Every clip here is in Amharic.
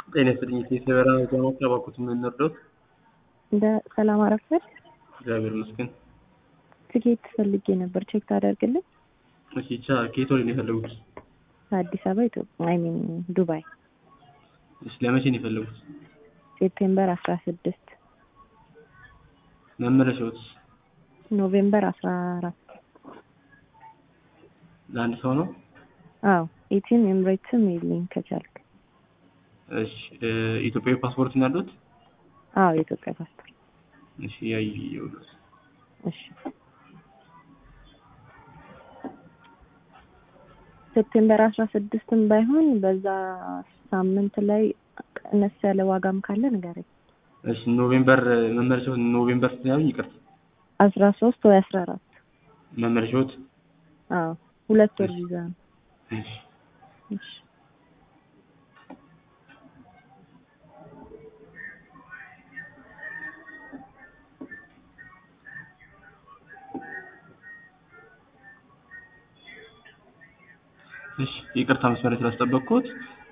ጤና ይስጥልኝ የሰበራ ጃማት ያባኩት የምንወርደው እንደ ሰላም አረፈድ እግዚአብሔር ይመስገን። ትኬት ፈልጌ ነበር ቼክ ታደርግልኝ? እሺ ቻ ከየት ወደ ነው የፈለጉት? አዲስ አበባ ኢትዮጵያ አይ ሚን ዱባይ እሺ ለመቼ ነው የፈለጉት? ሴፕቴምበር አስራ ስድስት መመለሻዎት ኖቬምበር አስራ አራት ለአንድ ሰው ነው? አዎ ኢቲን ኤምሬትስም ይልኝ ከቻልክ። እሺ ኢትዮጵያዊ ፓስፖርት ነው ያሉት? አዎ የኢትዮጵያ ፓስፖርት። እሺ ያየሁት እሺ ሴፕቴምበር አስራ ስድስትም ባይሆን በዛ ሳምንት ላይ ቀነስ ያለ ዋጋም ካለ ንገረኝ። እሺ ኖቬምበር መመለሻዎት ኖቬምበር ስንት ያሉኝ? ይቅርታ አስራ ሶስት ወይ አስራ አራት መመለሻዎት? አዎ ሁለት ወር ቪዛ ነው። እሺ እሺ እሺ ይቅርታ መስመር ስላስጠበቅኩት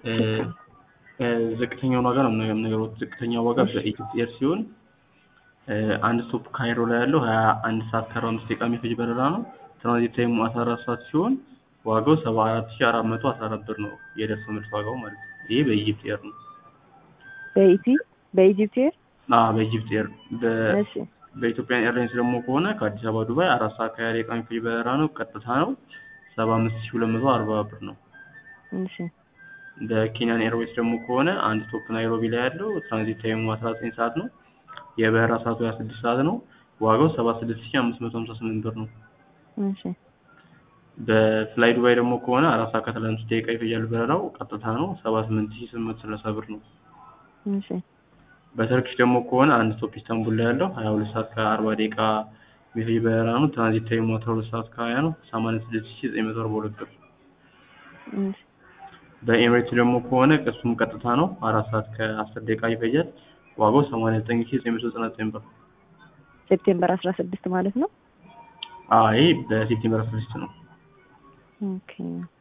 ዝቅተኛውን ዋጋ ነው የምነግሮት። ዝቅተኛው ዋጋ በኢትዮጵያ ኤር ሲሆን አንድ ስቶፕ ካይሮ ላይ ያለው ሀያ አንድ ሰዓት ከአርባ አምስት ደቂቃ የሚፈጅ በረራ ነው። ትራንዚት ታይሙ አስራ አራት ሰዓት ሲሆን ዋጋው ሰባ አራት ሺ አራት መቶ አስራ አራት ብር ነው የደርሶ መልስ ዋጋው ማለት ነው። ይሄ በኢጂፕት ኤር ነው። በኢቲ በኢጂፕት ኤር አዎ በኢጂፕት ኤር በ- እሺ በኢትዮጵያን ኤርላይንስ ደግሞ ከሆነ ከአዲስ አበባ ዱባይ አራት ሰዓት ከሀያ ደቂቃ የሚፈጅ በረራ ነው። ቀጥታ ነው ሰባ አምስት ሺ ሁለት መቶ አርባ ብር ነው። እሺ በኬንያን ኤርዌይስ ደግሞ ከሆነ አንድ ስቶፕ ናይሮቢ ላይ ያለው ትራንዚት ታይሙ አስራ ዘጠኝ ሰዓት ነው። የበረራ ሰዓቱ ሀያ ስድስት ሰዓት ነው። ዋጋው ሰባ ስድስት ሺ አምስት መቶ ሀምሳ ስምንት ብር ነው። እሺ በፍላይ ዱባይ ደግሞ ከሆነ አራት ሰዓት ከሰላሳ አምስት ደቂቃ ይፈጃል በረራው ቀጥታ ነው ሰባ ስምንት ሺ ስምንት መቶ ሰላሳ ብር ነው። እሺ በተርኪሽ ደግሞ ከሆነ አንድ ስቶፕ ኢስታንቡል ላይ ያለው ሀያ ሁለት ሰዓት ከአርባ ደቂቃ የሚፈጅ በረራ ነው። ትራንዚት ታይሙ አስራ ሁለት ሰዓት ከሀያ ነው። ሰማንያ ስድስት ሺ ዘጠኝ መቶ አርባ ሁለት ብር እሺ በኤምሬትስ ደግሞ ከሆነ እሱም ቀጥታ ነው አራት ሰዓት ከአስር ደቂቃ ይፈጃል። ዋጋው ሰማንያ ዘጠኝ ሺ ዘጠኝ መቶ ዘጠና ዘጠኝ ብር። ሴፕቴምበር አስራ ስድስት ማለት ነው። አይ በሴፕቴምበር አስራ ስድስት ነው። ኦኬ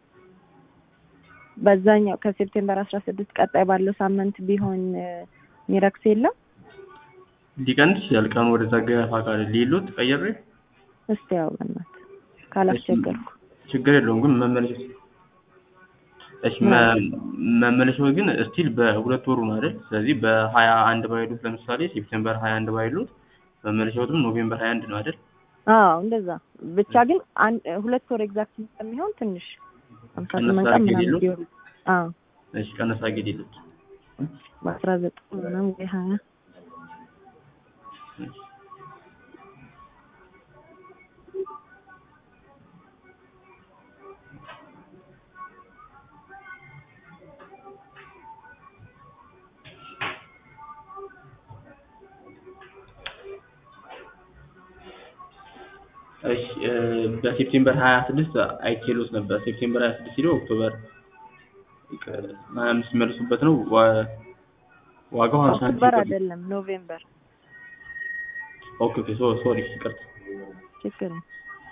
በዛኛው ከሴፕቴምበር አስራ ስድስት ቀጣይ ባለው ሳምንት ቢሆን ሚረክስ የለም። ሊቀንስ ይችላል ቀኑ ወደዛ ገፋ ካለ ሊሉት ቀየሬ እስቲ ያው በእናትህ ካላስቸገርኩ ችግር የለውም ግን መመለሻው እሺ መ- መመለሻው ግን ስቲል በሁለት ወሩ ነው አይደል? ስለዚህ በሀያ አንድ ባይሉት ለምሳሌ ሴፕቴምበር ሀያ አንድ ባይሉት መመለሻውም ኖቬምበር ሀያ አንድ ነው አይደል? አዎ እንደዛ ብቻ ግን አንድ ሁለት ወር ኤግዛክት ስለሚሆን ትንሽ ሀምሳ ቀነስ ስምንት ቀን አድርጌ ምናምን ሌሎት? ቢሆን አዎ እሺ ቀነስ አድርጌ ሊሉት በአስራ ዘጠኝ ምናምን ወይ ሀያ እሺ እ በሴፕቴምበር ሀያ ስድስት አይቼሎት ነበር። ሴፕቴምበር ሀያ ስድስት ሄዶ ኦክቶበር ሀያ አምስት መልሱበት ነው ዋ- ዋጋው ሀምሳ አንድ ሺህ ኦክቶበር ብር ነው። አይደለም ኖቬምበር ኦኬ ኦኬ ሶ ሶሪ ይቅርታ። ችግር ነው።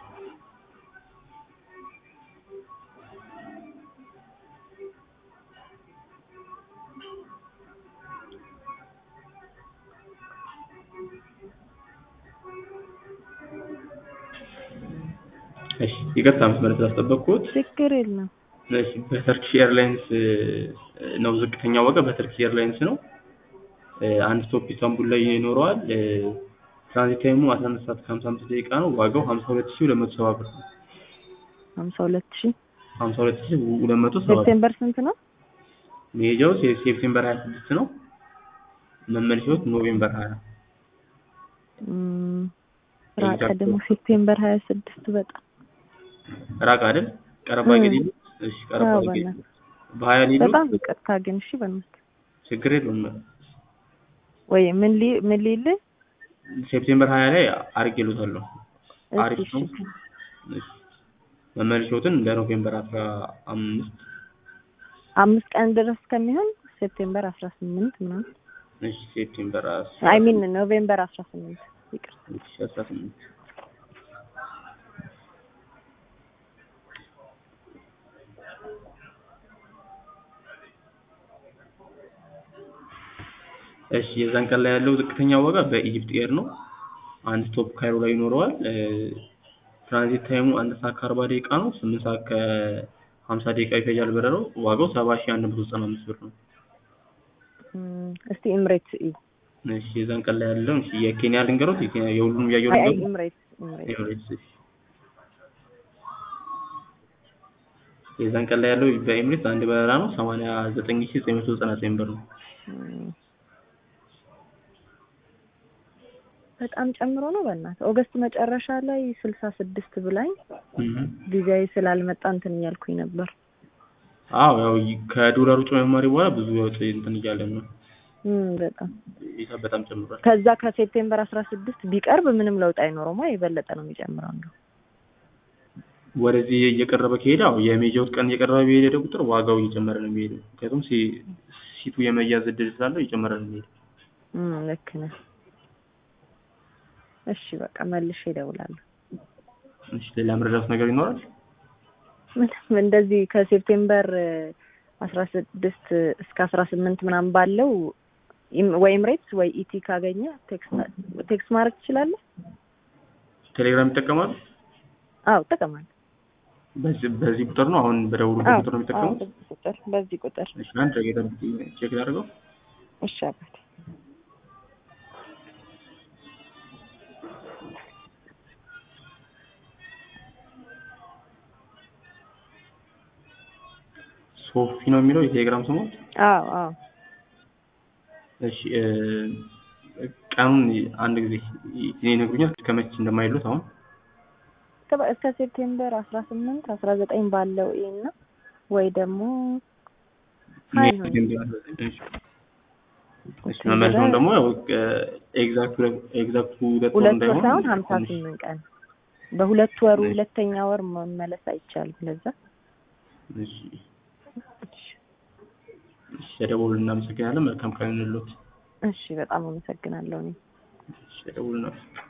እሺ ይቅርታ መስመር ስላስጠበቅኩት። ችግር የለም። እሺ በተርኪሽ ኤርላይንስ እ ነው ዝቅተኛ ዋጋ በተርኪሽ ኤርላይንስ ነው። እ አንድ ስቶፕ ኢስታንቡል ላይ ይኖረዋል። እ ትራንዚት ታይሙ አስራ አንድ ሰዓት ከሀምሳ አምስት ደቂቃ ነው። ዋጋው ሀምሳ ሁለት ሺህ ሁለት መቶ ሰባ ብር ነው። ሀምሳ ሁለት ሺህ ሀምሳ ሁለት ሺህ ሁለት መቶ ሰባ ብር ሴፕቴምበር ስንት ነው? መሄጃው ሴ- ሴፕቴምበር ሀያ ስድስት ነው። መመለሻው ኖቬምበር ሀያ እም፣ ራቀ ደግሞ ሴፕቴምበር ሀያ ስድስት በጣም ራቅ አይደል? ቀረባ እም። ሊሉ እሺ ቀረባ አዎ፣ አድርጌ በእናትህ በሀያ ሊሉ በጣም ይቅርታ ግን እሺ በእናትህ ችግር የለውም። ወይ ምን ሊ ምን ሊልህ ሴፕቴምበር ሀያ ላይ አድርጌሎታለሁ። እሺ አሪፍ እሺ ነው። እሺ መመለሻዎትን ለኖቬምበር አስራ አምስት አምስት ቀን ድረስ ከሚሆን ሴፕቴምበር አስራ ስምንት ምናምን እሺ ሴፕቴምበር አይ ሚን ኖቬምበር አስራ ስምንት ይቅር እሺ አስራ ስምንት እሺ የዛን ቀን ላይ ያለው ዝቅተኛ ዋጋ በኢጅፕት ኤር ነው። አንድ ስቶፕ ካይሮ ላይ ይኖረዋል። እ፣ ትራንዚት ታይሙ አንድ ሰዓት ከአርባ ደቂቃ ነው። ስምንት ሰዓት ከሀምሳ ደቂቃ ይፈጃል በረራው። ዋጋው ሰባ ሺህ አንድ መቶ ዘጠና አምስት ብር ነው። እም፣ እስቲ ኢምሬትስ ኢ እሺ የዛን ቀን ላይ ያለው እሺ የኬንያ ልንገሮት የኬንያ የሁሉንም ያየው አይ አይ ልንገሮት ኢምሬትስ ኢምሬትስ ኤምሬትስ እሺ። የዛን ቀን ላይ ያለው በኤምሬትስ አንድ በረራ ነው። ሰማንያ ዘጠኝ ሺህ ዘጠኝ መቶ ዘጠና ዘጠኝ ብር ነው። እም፣ በጣም ጨምሮ ነው በእናትህ። ኦገስት መጨረሻ ላይ ስልሳ ስድስት ብላኝ እህ። ጊዜያዊ ስላልመጣ እንትን እያልኩኝ ነበር። አዎ ያው ይ- ከዶላር ውጭ መማሪ በኋላ ብዙ ወጪ እንትን እያለን ነው። እም፣ በጣም ሂሳብ በጣም ጨምሯል። ከዛ ከሴፕቴምበር አስራ ስድስት ቢቀርብ ምንም ለውጥ አይኖረውማ የበለጠ ነው የሚጨምረው እንደው ወደዚህ እየቀረበ ከሄደ አዎ የሜጃውት ቀን እየቀረበ በሄደ ቁጥር ዋጋው እየጨመረ ነው የሚሄደው። ምክንያቱም ሲ- ሲቱ የመያዝ እድል ስላለው እየጨመረ ነው የሚሄደው። እም፣ ልክ ነህ። እሺ በቃ መልሼ እደውላለሁ። እሺ ሌላ መረዳት ነገር ይኖራል? ምንም እንደዚህ ከሴፕቴምበር አስራ ስድስት እስከ አስራ ስምንት ምናምን ባለው ኢም- ወይ ኢምሬትስ ወይ ኢቲ ካገኘ ቴክስት ቴክስት ማድረግ ትችላለህ? ቴሌግራም ይጠቀማሉ? አዎ እጠቀማለሁ። በዚህ በዚህ ቁጥር ነው አሁን በደውሉበት አዎ ቁጥር ነው አዎ፣ የሚጠቀሙት? በዚህ ቁጥር በዚህ ቁጥር እሺ አንድ ደቂቃ ጠብቂኝ፣ ቼክ ላድርገው። እሺ አባቴ ሶፊ ነው የሚለው የቴሌግራም ስሙ። አዎ አዎ እሺ እ፣ ቀኑን አንድ ጊዜ ይነግሩኛል ከመቼ እንደማይሉት አሁን እስከ- እስከ ሴፕቴምበር አስራ ስምንት አስራ ዘጠኝ ባለው ይሄና ወይ ደግሞ ሀይ ነው እሺ መመለሻውን ደግሞ ያው ኤግዛክት ኤግዛክቱ ሁለት ወር ሁለት ወር እንዳይሆን ሳይሆን ሀምሳ ትንሽ ስምንት ቀን በሁለት ወሩ ሁለተኛ ወር መመለስ አይቻልም። ለዛ እሺ እሺ ተደውሉ እናመሰግናለን። መልካም ቀን እንሎት። እሺ በጣም አመሰግናለሁ እኔ እሺ ተደውሉ እናመሰግናለን።